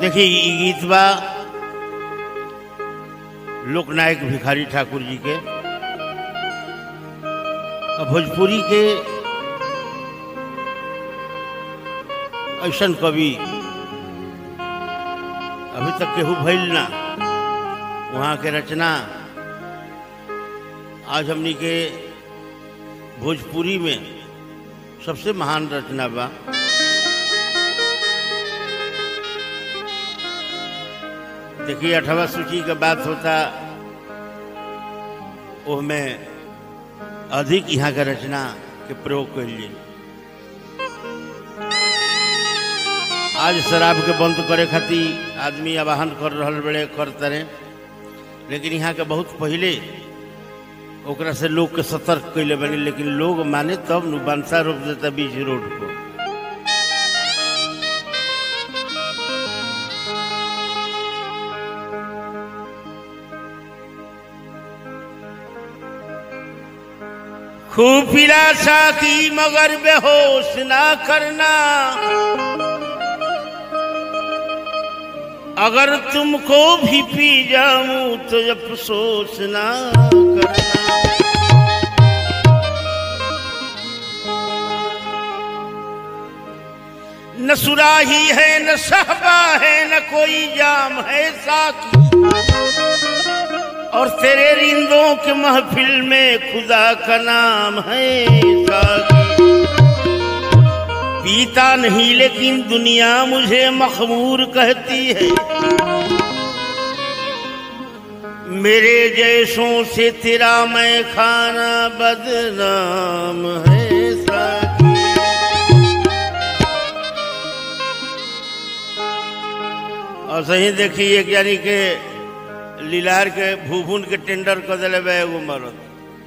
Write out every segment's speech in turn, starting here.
देखिए ई गीत बा लोकनायक भिखारी ठाकुर जी के और भोजपुरी के ऐसन कवि अभी तक केहू भइल ना वहाँ के रचना आज हमनी के भोजपुरी में सबसे महान रचना बा देखिए अठवा सूची का बात होता उसमें अधिक यहाँ का रचना के प्रयोग कर लिए आज शराब के बंद करे खातिर आदमी आवाहन कर रहल बड़े करते रहे लेकिन यहाँ के बहुत पहले ओकरा से लोग के सतर्क कैले बनी लेकिन लोग माने तब नु बंसा रोक देता बीच रोड को खूब पिला साकी मगर बेहोश ना करना अगर तुमको भी पी जाऊं तो अफसोस ना करना न सुराही है न सहबा है न कोई जाम है साकी और तेरे रिंदों के महफिल में खुदा का नाम है साकी पीता नहीं लेकिन दुनिया मुझे मखमूर कहती है मेरे जैसों से तेरा मैं खाना बदनाम है साकी और सही देखिए यानी के लीलार के भूभुन के टेंडर कर दिले बा एगो मरद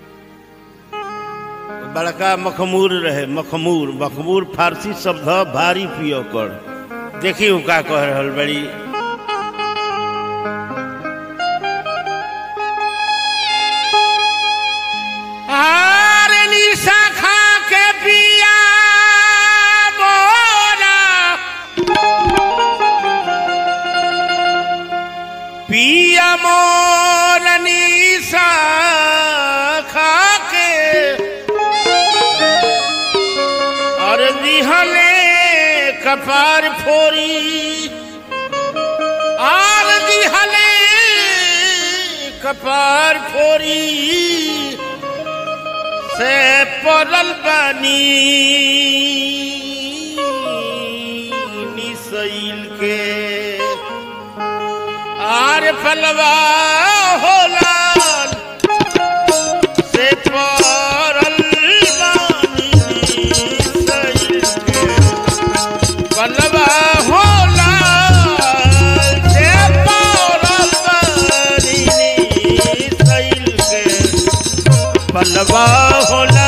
बड़का मखमूर रहे मखमूर मखमूर फारसी शब्द ह, भारी पियो कर देखी उ का कह रहल बड़ी आर निशा खा के पिया मोरा पिया मोर निशा खा के और दिहले कपार फोरी आर दिहले कपार फोरी से पड़ल बानी निसैल के आर फलवा होला से पड़ल बानी निसैल के फलवा होला से पड़ल बानी निसैल के पलवा होला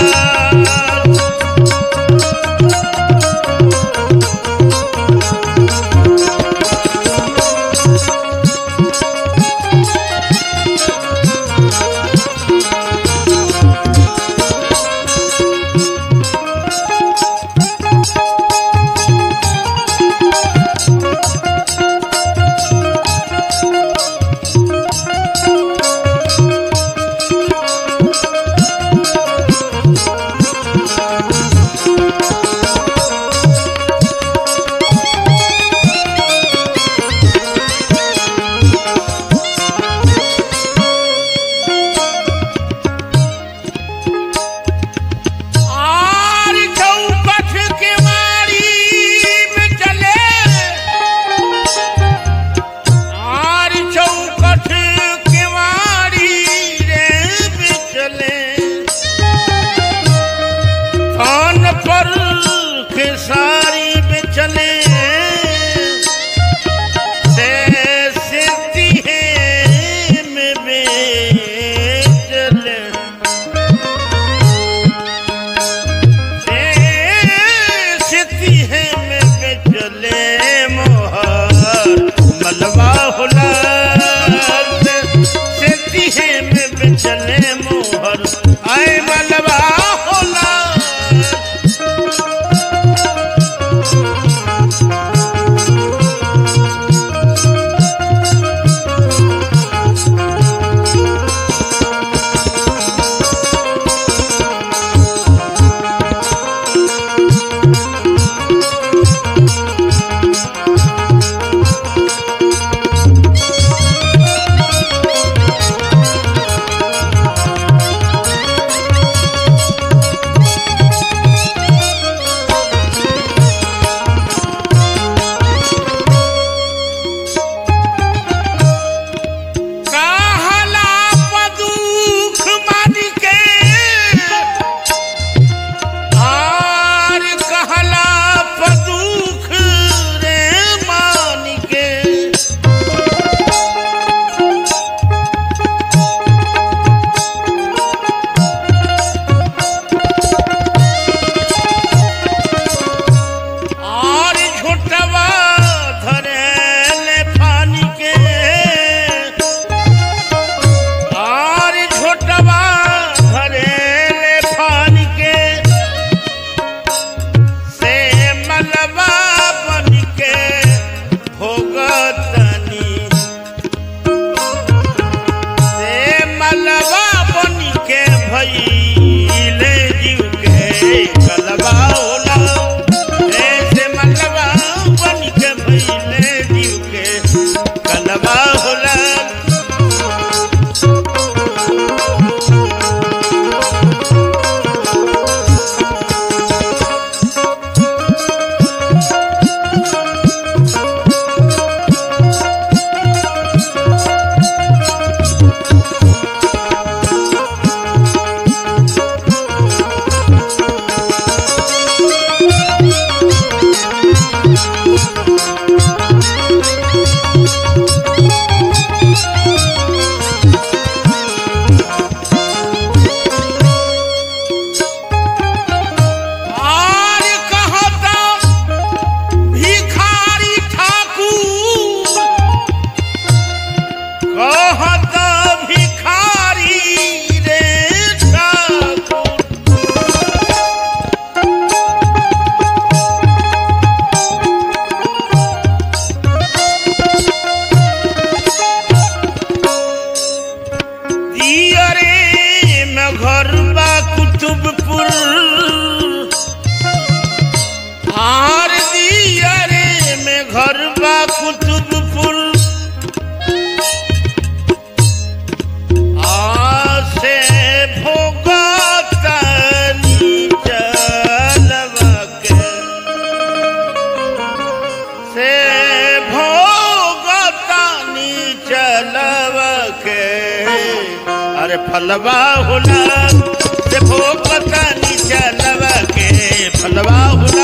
फलवा होला देखो पता नीचा लवा के फलवा होला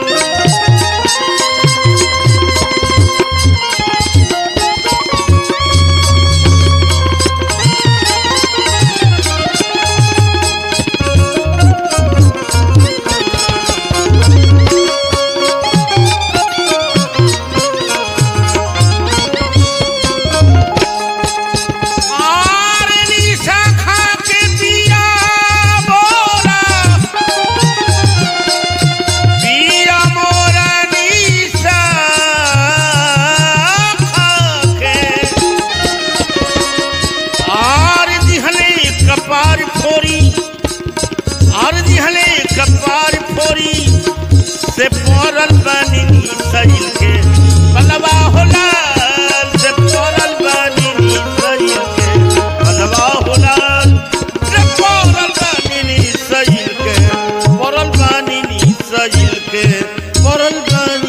आरनी शाखा के दिया बोला दिया मोरा निशा के आर दिहले कपार फोरी आर दिहले कपार फोरी से पड़ल बनी सहिल के पलवा होला से पड़ल बनी सहिल के पलवा होला से पड़ल बनी सहिल के पड़ल बनी सहिल के पड़ल बनी